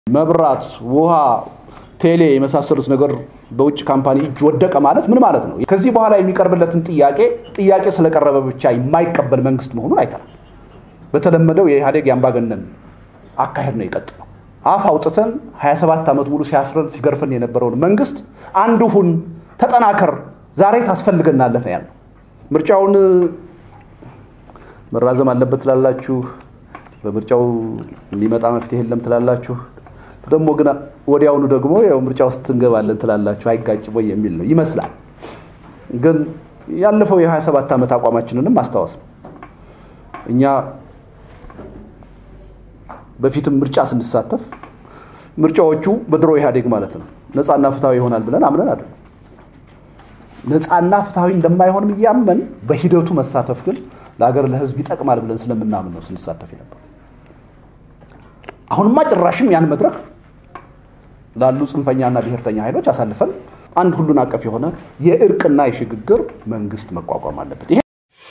መብራት፣ ውሃ፣ ቴሌ የመሳሰሉት ነገር በውጭ ካምፓኒ እጅ ወደቀ ማለት ምን ማለት ነው? ከዚህ በኋላ የሚቀርብለትን ጥያቄ ጥያቄ ስለቀረበ ብቻ የማይቀበል መንግስት መሆኑን አይተናል። በተለመደው የኢህአዴግ የአምባገነን አካሄድ ነው የቀጥለው። አፍ አውጥተን 27 ዓመት ሙሉ ሲያስረን ሲገርፈን የነበረውን መንግስት አንድ ሁን፣ ተጠናከር፣ ዛሬ ታስፈልገናለህ ነው ያለው። ምርጫውን መራዘም አለበት ትላላችሁ፣ በምርጫው የሚመጣ መፍትሄ የለም ትላላችሁ። ደግሞ ግን ወዲያውኑ ደግሞ ያው ምርጫ ውስጥ እንገባለን ትላላችሁ። አይጋጭም ወይ የሚል ነው ይመስላል። ግን ያለፈው የ27 ዓመት አቋማችንንም ማስታወስ ነው። እኛ በፊትም ምርጫ ስንሳተፍ ምርጫዎቹ በድሮ ኢህአዴግ ማለት ነው ነፃና ፍትሐዊ ይሆናል ብለን አምነን አይደለም። ነፃና ፍትሐዊ እንደማይሆንም እያመን በሂደቱ መሳተፍ ግን ለሀገር ለህዝብ ይጠቅማል ብለን ስለምናምን ነው ስንሳተፍ የነበር። አሁንማ ጭራሽም ያን መድረክ ላሉ ጽንፈኛና ብሔርተኛ ኃይሎች አሳልፈን አንድ ሁሉን አቀፍ የሆነ የእርቅና የሽግግር መንግስት መቋቋም አለበት። ይሄ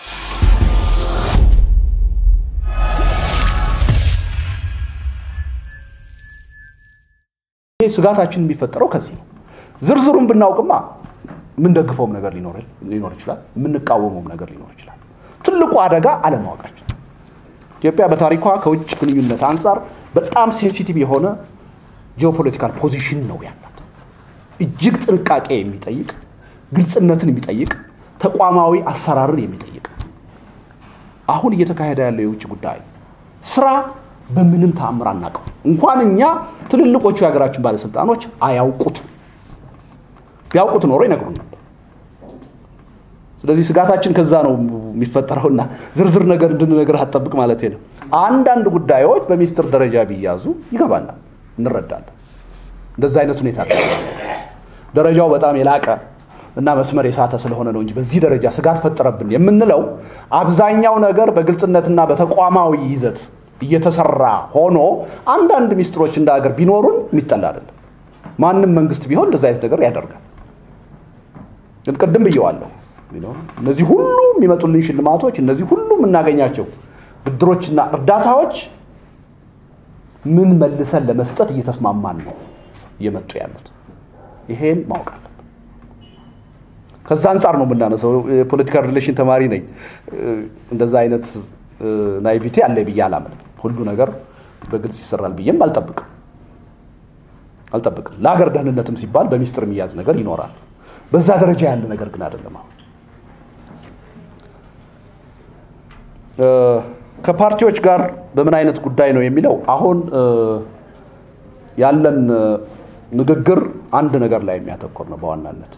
ስጋታችን የሚፈጠረው ከዚህ ነው። ዝርዝሩን ብናውቅማ የምንደግፈውም ነገር ሊኖር ይችላል፣ የምንቃወመውም ነገር ሊኖር ይችላል። ትልቁ አደጋ አለማወቃችን። ኢትዮጵያ በታሪኳ ከውጭ ግንኙነት አንጻር በጣም ሴንሲቲቭ የሆነ ጂኦፖለቲካል ፖዚሽን ነው ያላት። እጅግ ጥንቃቄ የሚጠይቅ ግልጽነትን የሚጠይቅ ተቋማዊ አሰራርን የሚጠይቅ አሁን እየተካሄደ ያለው የውጭ ጉዳይ ስራ በምንም ተአምር አናውቀው። እንኳን እኛ ትልልቆቹ የሀገራችን ባለስልጣኖች አያውቁት። ቢያውቁት ኖሮ ይነግሩን ነበር። ስለዚህ ስጋታችን ከዛ ነው የሚፈጠረውና ዝርዝር ነገር እንድንነግር አትጠብቅ ማለት ነው። አንዳንድ ጉዳዮች በሚኒስትር ደረጃ ቢያዙ ይገባናል፣ እንረዳለን። እንደዛ አይነት ሁኔታ ደረጃው በጣም የላቀ እና መስመር የሳተ ስለሆነ ነው እንጂ በዚህ ደረጃ ስጋት ፈጠረብን የምንለው አብዛኛው ነገር በግልጽነትና በተቋማዊ ይዘት እየተሰራ ሆኖ አንዳንድ ሚስጥሮች እንደ ሀገር ቢኖሩን የሚጠላ አይደለም። ማንም መንግስት ቢሆን እንደዚ አይነት ነገር ያደርጋል። ግን ቅድም ብየዋለሁ፣ እነዚህ ሁሉ የሚመጡልን ሽልማቶች፣ እነዚህ ሁሉ የምናገኛቸው ብድሮችና እርዳታዎች ምን መልሰን ለመስጠት እየተስማማን ነው እየመጡ ያሉት። ይሄን ማወቅ አለብን። ከዛ አንጻር ነው የምናነሳው። የፖለቲካል ሪሌሽን ተማሪ ነኝ። እንደዛ አይነት ናይቪቲ አለ ብዬ አላምንም። ሁሉ ነገር በግልጽ ይሰራል ብዬም አልጠብቅም አልጠብቅም። ለሀገር ደህንነትም ሲባል በሚስጥር የሚያዝ ነገር ይኖራል። በዛ ደረጃ ያለ ነገር ግን አይደለም። አሁን ከፓርቲዎች ጋር በምን አይነት ጉዳይ ነው የሚለው አሁን ያለን ንግግር አንድ ነገር ላይ የሚያተኮር ነው በዋናነት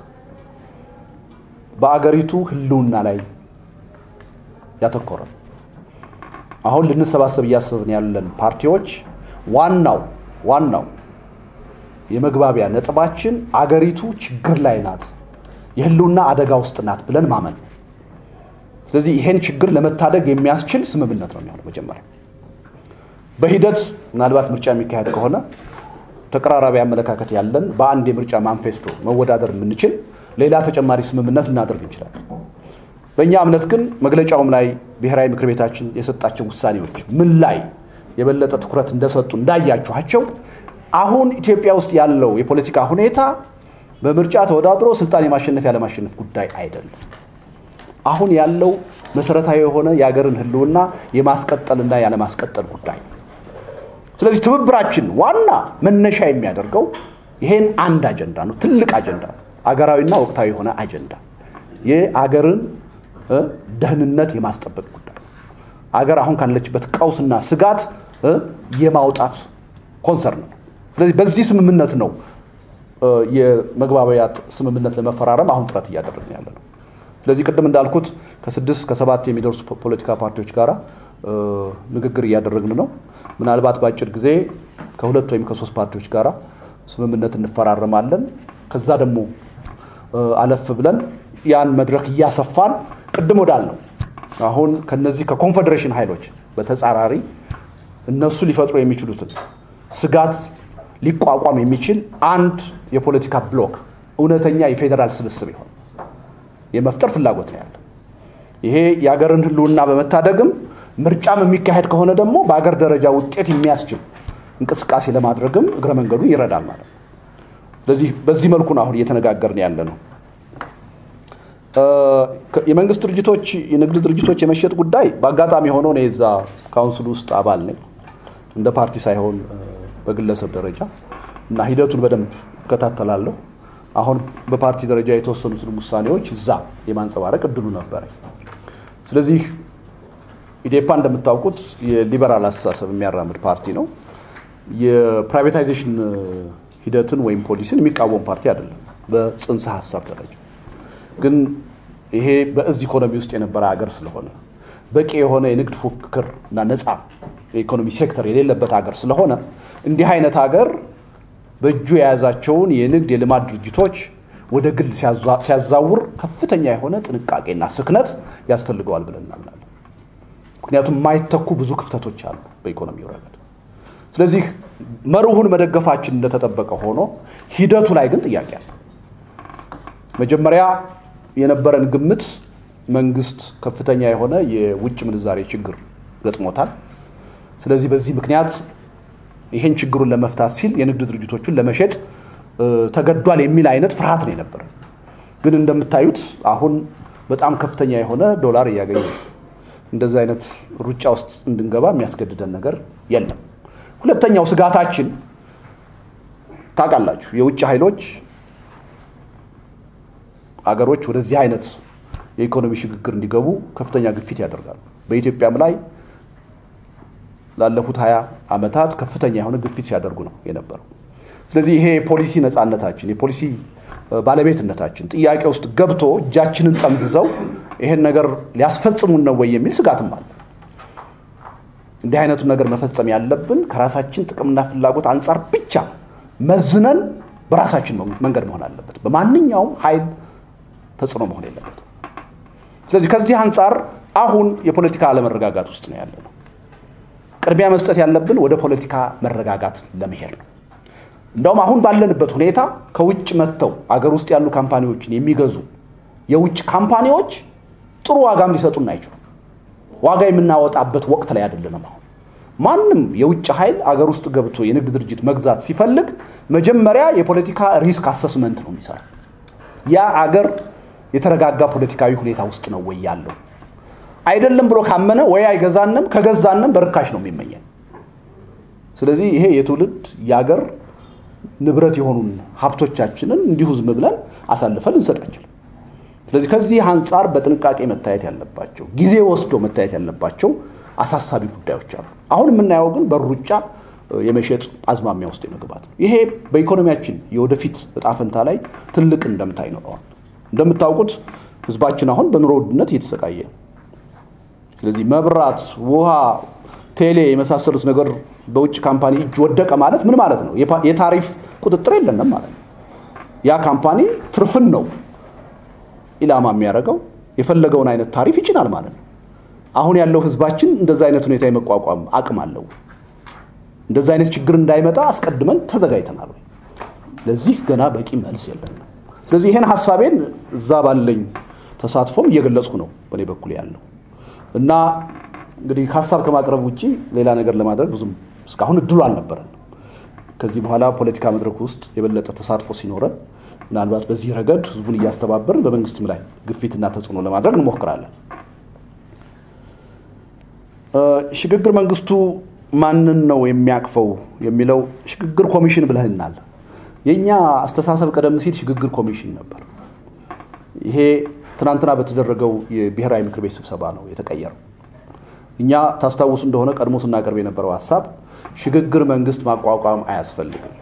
በአገሪቱ ህልውና ላይ ያተኮረ ነው። አሁን ልንሰባሰብ እያሰብን ያለን ፓርቲዎች ዋናው ዋናው የመግባቢያ ነጥባችን አገሪቱ ችግር ላይ ናት፣ የህልውና አደጋ ውስጥ ናት ብለን ማመን ነው። ስለዚህ ይሄን ችግር ለመታደግ የሚያስችል ስምምነት ነው የሚሆነው። መጀመሪያ በሂደት ምናልባት ምርጫ የሚካሄድ ከሆነ ተቀራራቢ አመለካከት ያለን በአንድ የምርጫ ማንፌስቶ መወዳደር የምንችል ሌላ ተጨማሪ ስምምነት ልናደርግ እንችላለን። በእኛ እምነት ግን መግለጫውም ላይ ብሔራዊ ምክር ቤታችን የሰጣቸው ውሳኔዎች ምን ላይ የበለጠ ትኩረት እንደሰጡ እንዳያችኋቸው አሁን ኢትዮጵያ ውስጥ ያለው የፖለቲካ ሁኔታ በምርጫ ተወዳድሮ ስልጣን የማሸነፍ ያለማሸነፍ ጉዳይ አይደለም። አሁን ያለው መሰረታዊ የሆነ የሀገርን ህልውና የማስቀጠልና ያለማስቀጠል ጉዳይ። ስለዚህ ትብብራችን ዋና መነሻ የሚያደርገው ይሄን አንድ አጀንዳ ነው፣ ትልቅ አጀንዳ፣ አገራዊና ወቅታዊ የሆነ አጀንዳ የአገርን ደህንነት የማስጠበቅ ጉዳይ አገር አሁን ካለችበት ቀውስና ስጋት የማውጣት ኮንሰርን ነው። ስለዚህ በዚህ ስምምነት ነው የመግባቢያ ስምምነት ለመፈራረም አሁን ጥረት እያደረግን ያለ ነው። ስለዚህ ቅድም እንዳልኩት ከስድስት ከሰባት የሚደርሱ ፖለቲካ ፓርቲዎች ጋር ንግግር እያደረግን ነው። ምናልባት በአጭር ጊዜ ከሁለት ወይም ከሶስት ፓርቲዎች ጋር ስምምነት እንፈራረማለን። ከዛ ደግሞ አለፍ ብለን ያን መድረክ እያሰፋን ቅድም ወዳልነው አሁን ከነዚህ ከኮንፌዴሬሽን ኃይሎች በተጻራሪ እነሱ ሊፈጥሩ የሚችሉትን ስጋት ሊቋቋም የሚችል አንድ የፖለቲካ ብሎክ እውነተኛ የፌዴራል ስብስብ ይሆን የመፍጠር ፍላጎት ነው ያለ። ይሄ የሀገርን ህልውና በመታደግም ምርጫም የሚካሄድ ከሆነ ደግሞ በሀገር ደረጃ ውጤት የሚያስችል እንቅስቃሴ ለማድረግም እግረ መንገዱ ይረዳል ማለት ነው። ስለዚህ በዚህ መልኩ ነው አሁን እየተነጋገርን ያለ ነው። የመንግስት ድርጅቶች የንግድ ድርጅቶች የመሸጥ ጉዳይ በአጋጣሚ ሆኖ ነው የዛ ካውንስል ውስጥ አባል ነኝ እንደ ፓርቲ ሳይሆን በግለሰብ ደረጃ እና ሂደቱን በደንብ እከታተላለሁ። አሁን በፓርቲ ደረጃ የተወሰኑትን ውሳኔዎች እዛ የማንጸባረቅ እድሉ ነበረ። ስለዚህ ኢዴፓ እንደምታውቁት የሊበራል አስተሳሰብ የሚያራምድ ፓርቲ ነው። የፕራይቬታይዜሽን ሂደትን ወይም ፖሊሲን የሚቃወም ፓርቲ አይደለም በጽንሰ ሀሳብ ደረጃ ግን ይሄ በእዝ ኢኮኖሚ ውስጥ የነበረ ሀገር ስለሆነ በቂ የሆነ የንግድ ፉክክር እና ነፃ የኢኮኖሚ ሴክተር የሌለበት ሀገር ስለሆነ እንዲህ አይነት ሀገር በእጁ የያዛቸውን የንግድ የልማት ድርጅቶች ወደ ግል ሲያዛውር ከፍተኛ የሆነ ጥንቃቄና ስክነት ያስፈልገዋል ብለን እናምናለን። ምክንያቱም የማይተኩ ብዙ ክፍተቶች አሉ በኢኮኖሚው ረገድ። ስለዚህ መርሁን መደገፋችን እንደተጠበቀ ሆኖ ሂደቱ ላይ ግን ጥያቄ አለ። መጀመሪያ የነበረን ግምት መንግስት ከፍተኛ የሆነ የውጭ ምንዛሬ ችግር ገጥሞታል። ስለዚህ በዚህ ምክንያት ይሄን ችግሩን ለመፍታት ሲል የንግድ ድርጅቶቹን ለመሸጥ ተገዷል የሚል አይነት ፍርሃት ነው የነበረ። ግን እንደምታዩት አሁን በጣም ከፍተኛ የሆነ ዶላር እያገኘ እንደዚህ አይነት ሩጫ ውስጥ እንድንገባ የሚያስገድደን ነገር የለም። ሁለተኛው ስጋታችን ታውቃላችሁ፣ የውጭ ኃይሎች አገሮች ወደዚህ አይነት የኢኮኖሚ ሽግግር እንዲገቡ ከፍተኛ ግፊት ያደርጋሉ። በኢትዮጵያም ላይ ላለፉት ሀያ ዓመታት ከፍተኛ የሆነ ግፊት ሲያደርጉ ነው የነበረው። ስለዚህ ይሄ የፖሊሲ ነፃነታችን የፖሊሲ ባለቤትነታችን ጥያቄ ውስጥ ገብቶ እጃችንን ጠምዝዘው ይሄን ነገር ሊያስፈጽሙን ነው ወይ የሚል ስጋትም አለ። እንዲህ አይነቱን ነገር መፈጸም ያለብን ከራሳችን ጥቅምና ፍላጎት አንጻር ብቻ መዝነን በራሳችን መንገድ መሆን አለበት። በማንኛውም ኃይል ተጽዕኖ መሆን የለበት። ስለዚህ ከዚህ አንጻር አሁን የፖለቲካ አለመረጋጋት ውስጥ ነው ያለ ነው። ቅድሚያ መስጠት ያለብን ወደ ፖለቲካ መረጋጋት ለመሄድ ነው። እንደውም አሁን ባለንበት ሁኔታ ከውጭ መጥተው አገር ውስጥ ያሉ ካምፓኒዎችን የሚገዙ የውጭ ካምፓኒዎች ጥሩ ዋጋም ሊሰጡን አይችሉም። ዋጋ የምናወጣበት ወቅት ላይ አይደለንም። አሁን ማንም የውጭ ኃይል አገር ውስጥ ገብቶ የንግድ ድርጅት መግዛት ሲፈልግ መጀመሪያ የፖለቲካ ሪስክ አሰስመንት ነው የሚሰራ። ያ አገር የተረጋጋ ፖለቲካዊ ሁኔታ ውስጥ ነው ወይ ያለው አይደለም ብሎ ካመነ ወይ አይገዛንም፣ ከገዛንም በርካሽ ነው የሚመኘን። ስለዚህ ይሄ የትውልድ የአገር ንብረት የሆኑን ሀብቶቻችንን እንዲሁ ዝም ብለን አሳልፈን ልንሰጥ አንችልም። ስለዚህ ከዚህ አንጻር በጥንቃቄ መታየት ያለባቸው ጊዜ ወስዶ መታየት ያለባቸው አሳሳቢ ጉዳዮች አሉ። አሁን የምናየው ግን በሩጫ የመሸጥ አዝማሚያ ውስጥ የመግባት ነው። ይሄ በኢኮኖሚያችን የወደፊት እጣ ፈንታ ላይ ትልቅ እንደምታ ይኖረዋል። እንደምታውቁት ህዝባችን አሁን በኑሮ ውድነት እየተሰቃየ ነው። ስለዚህ መብራት፣ ውሃ፣ ቴሌ የመሳሰሉት ነገር በውጭ ካምፓኒ እጅ ወደቀ ማለት ምን ማለት ነው? የታሪፍ ቁጥጥር የለንም ማለት ነው። ያ ካምፓኒ ትርፍን ነው ኢላማ የሚያደርገው የፈለገውን አይነት ታሪፍ ይጭናል ማለት ነው። አሁን ያለው ህዝባችን እንደዛ አይነት ሁኔታ የመቋቋም አቅም አለው? እንደዛ አይነት ችግር እንዳይመጣ አስቀድመን ተዘጋጅተናል ወይ? ለዚህ ገና በቂ መልስ የለንም። ስለዚህ ይሄን ሀሳቤን እዛ ባለኝ ተሳትፎም እየገለጽኩ ነው በእኔ በኩል ያለው እና እንግዲህ ሀሳብ ከማቅረብ ውጭ ሌላ ነገር ለማድረግ ብዙም እስካሁን እድሉ አልነበረን። ከዚህ በኋላ ፖለቲካ መድረክ ውስጥ የበለጠ ተሳትፎ ሲኖረን ምናልባት በዚህ ረገድ ህዝቡን እያስተባበርን በመንግስትም ላይ ግፊትና ተጽዕኖ ለማድረግ እንሞክራለን። ሽግግር መንግስቱ ማንን ነው የሚያቅፈው የሚለው ሽግግር ኮሚሽን ብለህናል። የእኛ አስተሳሰብ ቀደም ሲል ሽግግር ኮሚሽን ነበር። ይሄ ትናንትና በተደረገው የብሔራዊ ምክር ቤት ስብሰባ ነው የተቀየረው። እኛ ታስታውሱ እንደሆነ ቀድሞ ስናቀርብ የነበረው ሀሳብ ሽግግር መንግስት ማቋቋም አያስፈልግም።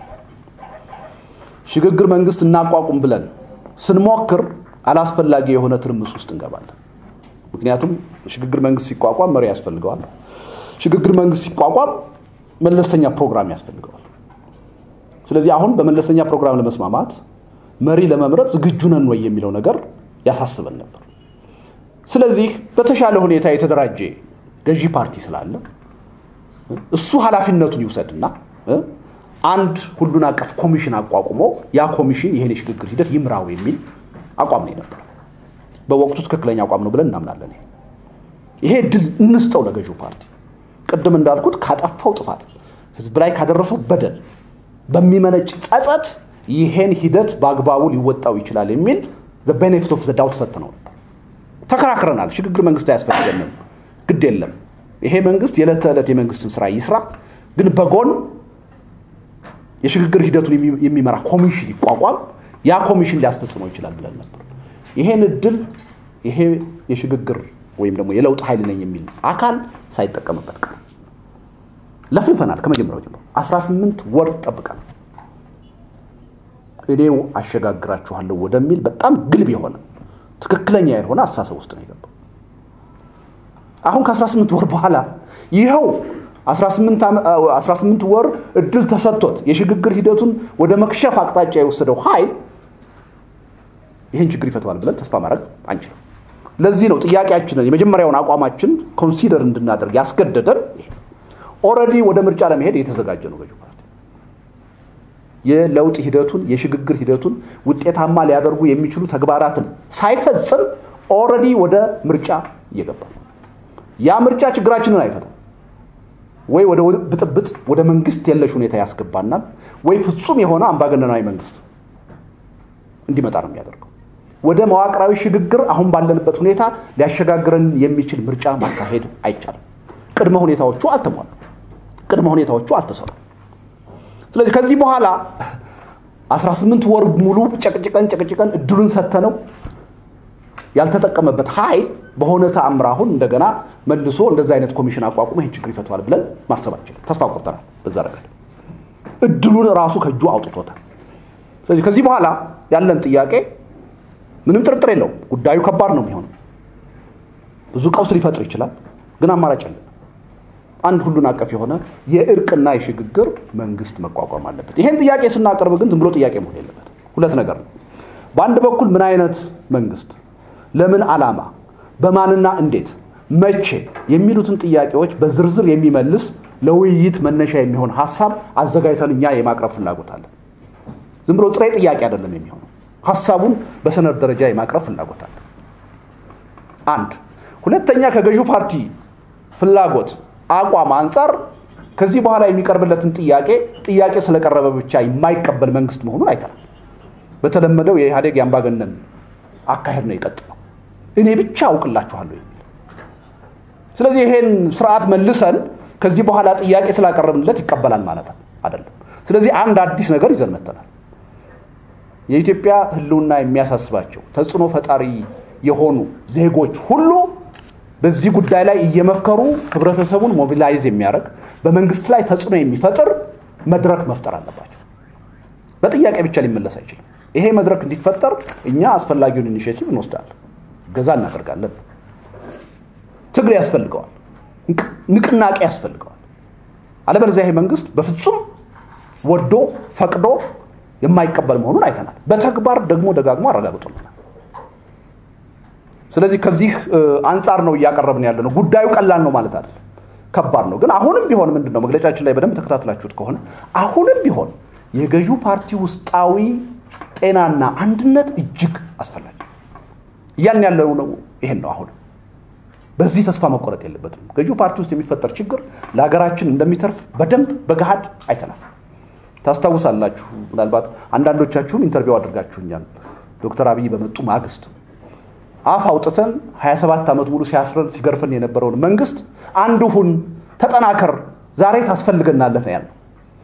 ሽግግር መንግስት እናቋቁም ብለን ስንሞክር አላስፈላጊ የሆነ ትርምስ ውስጥ እንገባለን። ምክንያቱም ሽግግር መንግስት ሲቋቋም መሪ ያስፈልገዋል። ሽግግር መንግስት ሲቋቋም መለስተኛ ፕሮግራም ያስፈልገዋል። ስለዚህ አሁን በመለስተኛ ፕሮግራም ለመስማማት መሪ ለመምረጥ ዝግጁ ነን ወይ የሚለው ነገር ያሳስበን ነበር። ስለዚህ በተሻለ ሁኔታ የተደራጀ ገዢ ፓርቲ ስላለ እሱ ኃላፊነቱን ይውሰድና አንድ ሁሉን አቀፍ ኮሚሽን አቋቁሞ ያ ኮሚሽን ይሄን የሽግግር ሂደት ይምራው የሚል አቋም ነው የነበረው። በወቅቱ ትክክለኛ አቋም ነው ብለን እናምናለን። ይሄ እድል እንስጠው ለገዢው ፓርቲ። ቅድም እንዳልኩት ካጠፋው ጥፋት ህዝብ ላይ ካደረሰው በደል በሚመነጭ ጸጸት ይሄን ሂደት በአግባቡ ሊወጣው ይችላል የሚል ቤኔፊት ኦፍ ዘ ዳውት ሰጥተነው ነበር። ተከራክረናል። ሽግግር መንግስት አያስፈልገንም፣ ግድ የለም ይሄ መንግስት የዕለት ተዕለት የመንግስትን ስራ ይስራ፣ ግን በጎን የሽግግር ሂደቱን የሚመራ ኮሚሽን ይቋቋም፣ ያ ኮሚሽን ሊያስፈጽመው ይችላል ብለን ነበር። ይሄን እድል ይሄ የሽግግር ወይም ደግሞ የለውጥ ኃይል ነኝ የሚል አካል ሳይጠቀምበት ቀር ለፍልፈናል። ከመጀመሪያው ጀምሮ 18 ወር ጠብቀናል። እኔው አሸጋግራችኋለሁ ወደሚል በጣም ግልብ የሆነ ትክክለኛ ያልሆነ አስተሳሰብ ውስጥ ነው የገባው። አሁን ከ18 ወር በኋላ ይኸው 18 ወር እድል ተሰጥቶት የሽግግር ሂደቱን ወደ መክሸፍ አቅጣጫ የወሰደው ኃይል ይህን ችግር ይፈተዋል ብለን ተስፋ ማድረግ አንችልም። ለዚህ ነው ጥያቄያችንን የመጀመሪያውን አቋማችን ኮንሲደር እንድናደርግ ያስገደደን። ኦልሬዲ ወደ ምርጫ ለመሄድ የተዘጋጀ ነው ገዢው ፓርቲ የለውጥ ሂደቱን የሽግግር ሂደቱን ውጤታማ ሊያደርጉ የሚችሉ ተግባራትን ሳይፈጽም ኦልሬዲ ወደ ምርጫ እየገባ ነው። ያ ምርጫ ችግራችንን አይፈታም። ወይ ወደ ብጥብጥ፣ ወደ መንግስት የለሽ ሁኔታ ያስገባናል፣ ወይ ፍጹም የሆነ አምባገነናዊ መንግስት እንዲመጣ ነው የሚያደርገው። ወደ መዋቅራዊ ሽግግር አሁን ባለንበት ሁኔታ ሊያሸጋግረን የሚችል ምርጫ ማካሄድ አይቻልም። ቅድመ ሁኔታዎቹ አልተሟሉ፣ ቅድመ ሁኔታዎቹ አልተሰሩ። ስለዚህ ከዚህ በኋላ 18 ወር ሙሉ ጨቅጭቀን ጨቅጭቀን እድሉን ሰተነው ያልተጠቀመበት ኃይል በሆነ ተአምር አሁን እንደገና መልሶ እንደዛ አይነት ኮሚሽን አቋቁሞ ይህን ችግር ይፈተዋል ብለን ማሰብ አንችልም። ተስፋ ቆርጠናል። በዛ ረገድ እድሉን ራሱ ከእጁ አውጥቶታል። ስለዚህ ከዚህ በኋላ ያለን ጥያቄ ምንም ጥርጥር የለውም፣ ጉዳዩ ከባድ ነው የሚሆነው። ብዙ ቀውስ ሊፈጥር ይችላል፣ ግን አማራጭ አለን። አንድ ሁሉን አቀፍ የሆነ የእርቅና የሽግግር መንግስት መቋቋም አለበት። ይሄን ጥያቄ ስናቀርብ ግን ዝም ብሎ ጥያቄ መሆን የለበት። ሁለት ነገር ነው። በአንድ በኩል ምን አይነት መንግስት፣ ለምን ዓላማ፣ በማንና እንዴት፣ መቼ የሚሉትን ጥያቄዎች በዝርዝር የሚመልስ ለውይይት መነሻ የሚሆን ሀሳብ አዘጋጅተን እኛ የማቅረብ ፍላጎት አለን። ዝም ብሎ ጥሬ ጥያቄ አይደለም የሚሆነው። ሀሳቡን በሰነድ ደረጃ የማቅረብ ፍላጎት አለን። አንድ ሁለተኛ ከገዢው ፓርቲ ፍላጎት አቋም አንጻር ከዚህ በኋላ የሚቀርብለትን ጥያቄ ጥያቄ ስለቀረበ ብቻ የማይቀበል መንግስት መሆኑን አይተናል። በተለመደው የኢህአዴግ የአምባገነን አካሄድ ነው የቀጥለው። እኔ ብቻ አውቅላችኋለሁ የሚል ስለዚህ ይሄን ስርዓት መልሰን ከዚህ በኋላ ጥያቄ ስላቀረብንለት ይቀበላል ማለት አይደለም። ስለዚህ አንድ አዲስ ነገር ይዘን መተናል። የኢትዮጵያ ህልውና የሚያሳስባቸው ተጽዕኖ ፈጣሪ የሆኑ ዜጎች ሁሉ በዚህ ጉዳይ ላይ እየመከሩ ህብረተሰቡን ሞቢላይዝ የሚያደርግ በመንግስት ላይ ተጽዕኖ የሚፈጥር መድረክ መፍጠር አለባቸው። በጥያቄ ብቻ ሊመለስ አይችልም። ይሄ መድረክ እንዲፈጠር እኛ አስፈላጊውን ኢኒሽቲቭ እንወስዳለን፣ ገዛ እናደርጋለን። ትግል ያስፈልገዋል፣ ንቅናቄ ያስፈልገዋል። አለበለዚያ ይሄ መንግስት በፍጹም ወዶ ፈቅዶ የማይቀበል መሆኑን አይተናል። በተግባር ደግሞ ደጋግሞ አረጋግጦልናል። ስለዚህ ከዚህ አንጻር ነው እያቀረብን ያለ ነው። ጉዳዩ ቀላል ነው ማለት አይደለም፣ ከባድ ነው። ግን አሁንም ቢሆን ምንድን ነው መግለጫችን ላይ በደንብ ተከታትላችሁት ከሆነ አሁንም ቢሆን የገዢው ፓርቲ ውስጣዊ ጤናና አንድነት እጅግ አስፈላጊ እያልን ያለው ነው። ይሄን ነው አሁንም በዚህ ተስፋ መቆረጥ የለበትም። ገዢው ፓርቲ ውስጥ የሚፈጠር ችግር ለሀገራችን እንደሚተርፍ በደንብ በገሃድ አይተናል። ታስታውሳላችሁ። ምናልባት አንዳንዶቻችሁም ኢንተርቪው አድርጋችሁኛል። ዶክተር አብይ በመጡ ማግስት አፍ አውጥተን 27 ዓመት ሙሉ ሲያስረን ሲገርፈን የነበረውን መንግስት አንድ ሁን፣ ተጠናከር፣ ዛሬ ታስፈልገናለህ ነው ያለው።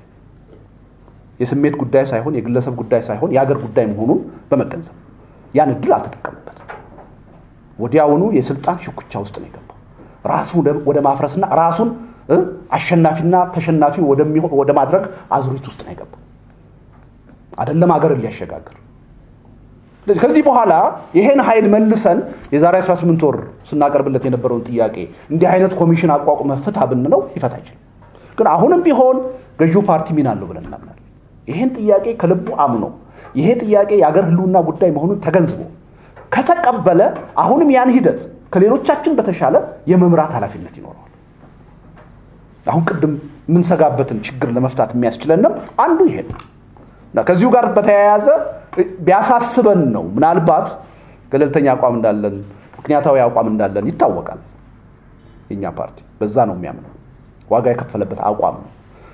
የስሜት ጉዳይ ሳይሆን የግለሰብ ጉዳይ ሳይሆን የሀገር ጉዳይ መሆኑን በመገንዘብ ያን እድል አልተጠቀምበት። ወዲያውኑ የስልጣን ሽኩቻ ውስጥ ነው የገባው። ራሱ ወደ ማፍረስና ራሱን አሸናፊና ተሸናፊ ወደ ማድረግ አዙሪት ውስጥ ነው የገባው። አይደለም ሀገርን ሊያሸጋግር ከዚህ በኋላ ይሄን ኃይል መልሰን የዛሬ 18 ወር ስናቀርብለት የነበረውን ጥያቄ እንዲህ አይነት ኮሚሽን አቋቁመ ፍታ ብንለው ይፈታ አይችልም። ግን አሁንም ቢሆን ገዢው ፓርቲ ሚና አለው ብለን እናምናለን። ይሄን ጥያቄ ከልቡ አምኖ ይሄ ጥያቄ የአገር ህልውና ጉዳይ መሆኑን ተገንዝቦ ከተቀበለ አሁንም ያን ሂደት ከሌሎቻችን በተሻለ የመምራት ኃላፊነት ይኖረዋል። አሁን ቅድም የምንሰጋበትን ችግር ለመፍታት የሚያስችለንም አንዱ ይሄ ነው እና ከዚሁ ጋር በተያያዘ ቢያሳስበን ነው ምናልባት ገለልተኛ አቋም እንዳለን ምክንያታዊ አቋም እንዳለን ይታወቃል። የኛ ፓርቲ በዛ ነው የሚያምነው። ዋጋ የከፈለበት አቋም ነው።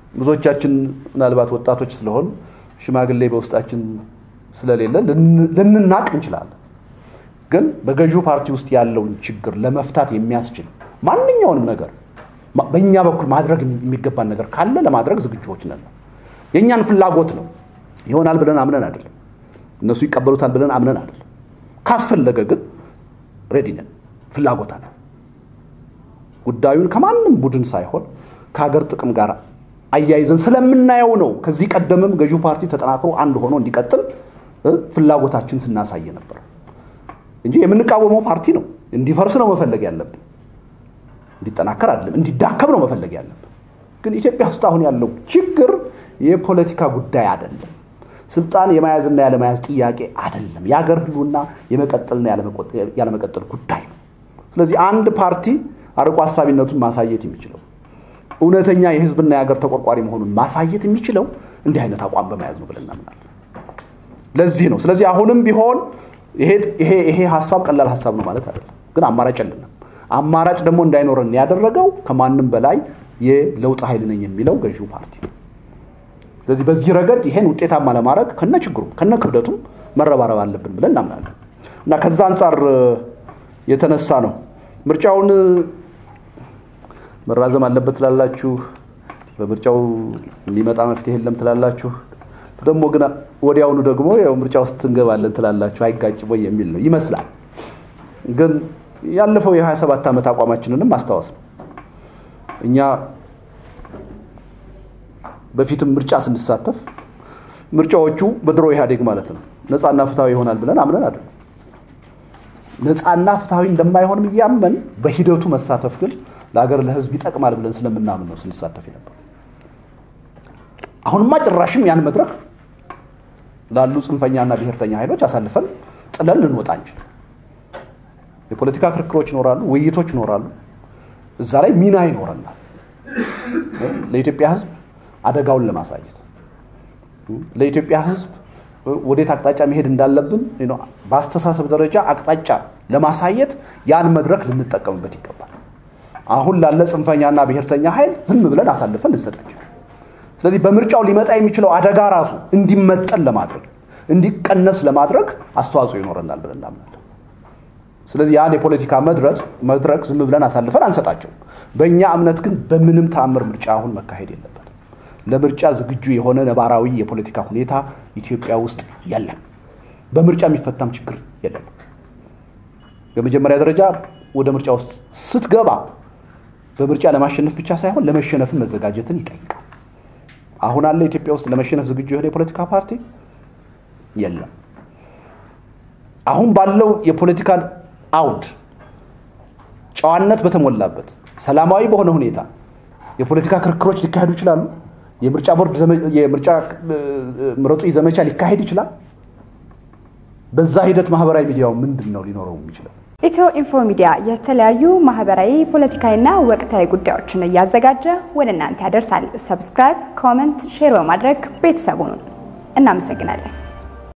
ብዙዎቻችን ምናልባት ወጣቶች ስለሆን ሽማግሌ በውስጣችን ስለሌለ ልንናቅ እንችላለን። ግን በገዢው ፓርቲ ውስጥ ያለውን ችግር ለመፍታት የሚያስችል ማንኛውንም ነገር በእኛ በኩል ማድረግ የሚገባን ነገር ካለ ለማድረግ ዝግጁዎች ነን። የእኛን ፍላጎት ነው ይሆናል ብለን አምነን አይደለም። እነሱ ይቀበሉታል ብለን አምነን አይደለም። ካስፈለገ ግን ሬዲ ነን፣ ፍላጎት አለ። ጉዳዩን ከማንም ቡድን ሳይሆን ከሀገር ጥቅም ጋር አያይዘን ስለምናየው ነው። ከዚህ ቀደምም ገዢው ፓርቲ ተጠናክሮ አንድ ሆኖ እንዲቀጥል ፍላጎታችን ስናሳይ ነበር እንጂ የምንቃወመው ፓርቲ ነው። እንዲፈርስ ነው መፈለግ ያለብን፣ እንዲጠናከር አይደለም። እንዲዳከም ነው መፈለግ ያለብን። ግን ኢትዮጵያ ውስጥ አሁን ያለው ችግር የፖለቲካ ጉዳይ አይደለም። ስልጣን የመያዝና ያለመያዝ ጥያቄ አይደለም። የሀገር ህልውና የመቀጠልና ያለመቀጠል ጉዳይ ነው። ስለዚህ አንድ ፓርቲ አርቆ ሀሳቢነቱን ማሳየት የሚችለው እውነተኛ የህዝብና የሀገር ተቆርቋሪ መሆኑን ማሳየት የሚችለው እንዲህ አይነት አቋም በመያዝ ነው ብለን እናምናለን። ለዚህ ነው። ስለዚህ አሁንም ቢሆን ይሄ ሀሳብ ቀላል ሀሳብ ነው ማለት አይደለም፣ ግን አማራጭ የለንም። አማራጭ ደግሞ እንዳይኖረን ያደረገው ከማንም በላይ የለውጥ ኃይል ነኝ የሚለው ገዢው ፓርቲ ነው። ስለዚህ በዚህ ረገድ ይሄን ውጤታማ ለማድረግ ከነ ችግሩም ከነ ክብደቱም መረባረብ አለብን ብለን እናምናለን እና ከዛ አንጻር የተነሳ ነው ምርጫውን መራዘም አለበት ትላላችሁ፣ በምርጫው የሚመጣ መፍትሄ የለም ትላላችሁ። ደግሞ ግን ወዲያውኑ ደግሞ ያው ምርጫ ውስጥ እንገባለን ትላላችሁ። አይጋጭም ወይ የሚል ነው ይመስላል። ግን ያለፈው የ27 ዓመት አቋማችንንም ማስታወስ ነው። እኛ በፊትም ምርጫ ስንሳተፍ ምርጫዎቹ በድሮ ኢህአዴግ ማለት ነው ነፃና ፍትሐዊ ይሆናል ብለን አምነን አይደለም። ነፃና ፍትሐዊ እንደማይሆንም እያመን በሂደቱ መሳተፍ ግን ለሀገር ለህዝብ ይጠቅማል ብለን ስለምናምን ነው ስንሳተፍ የነበር። አሁንማ ጭራሽም ያን መድረክ ላሉ ጽንፈኛና ብሔርተኛ ኃይሎች አሳልፈን ጥለን ልንወጣ እንችል። የፖለቲካ ክርክሮች ይኖራሉ፣ ውይይቶች ይኖራሉ። እዛ ላይ ሚና ይኖረናል። ለኢትዮጵያ ህዝብ አደጋውን ለማሳየት ለኢትዮጵያ ህዝብ ወዴት አቅጣጫ መሄድ እንዳለብን በአስተሳሰብ ደረጃ አቅጣጫ ለማሳየት ያን መድረክ ልንጠቀምበት ይገባል። አሁን ላለ ጽንፈኛና ብሔርተኛ ኃይል ዝም ብለን አሳልፈን ልንሰጣቸው። ስለዚህ በምርጫው ሊመጣ የሚችለው አደጋ ራሱ እንዲመጠን ለማድረግ እንዲቀነስ ለማድረግ አስተዋጽኦ ይኖረናል ብለን እናምናለን። ስለዚህ ያን የፖለቲካ መድረክ ዝም ብለን አሳልፈን አንሰጣቸውም። በእኛ እምነት ግን በምንም ተአምር ምርጫ አሁን መካሄድ የለበትም። ለምርጫ ዝግጁ የሆነ ነባራዊ የፖለቲካ ሁኔታ ኢትዮጵያ ውስጥ የለም። በምርጫ የሚፈታም ችግር የለም። በመጀመሪያ ደረጃ ወደ ምርጫ ውስጥ ስትገባ በምርጫ ለማሸነፍ ብቻ ሳይሆን ለመሸነፍን መዘጋጀትን ይጠይቃል። አሁን አለ ኢትዮጵያ ውስጥ ለመሸነፍ ዝግጁ የሆነ የፖለቲካ ፓርቲ የለም። አሁን ባለው የፖለቲካ አውድ ጨዋነት በተሞላበት ሰላማዊ በሆነ ሁኔታ የፖለቲካ ክርክሮች ሊካሄዱ ይችላሉ። የምርጫ ቦርድ የምርጫ ምረጡኝ ዘመቻ ሊካሄድ ይችላል። በዛ ሂደት ማህበራዊ ሚዲያው ምንድን ነው ሊኖረው የሚችለው? ኢትዮ ኢንፎ ሚዲያ የተለያዩ ማህበራዊ፣ ፖለቲካዊና ወቅታዊ ጉዳዮችን እያዘጋጀ ወደ እናንተ ያደርሳል። ሰብስክራይብ፣ ኮመንት፣ ሼር በማድረግ ቤተሰቡን እናመሰግናለን።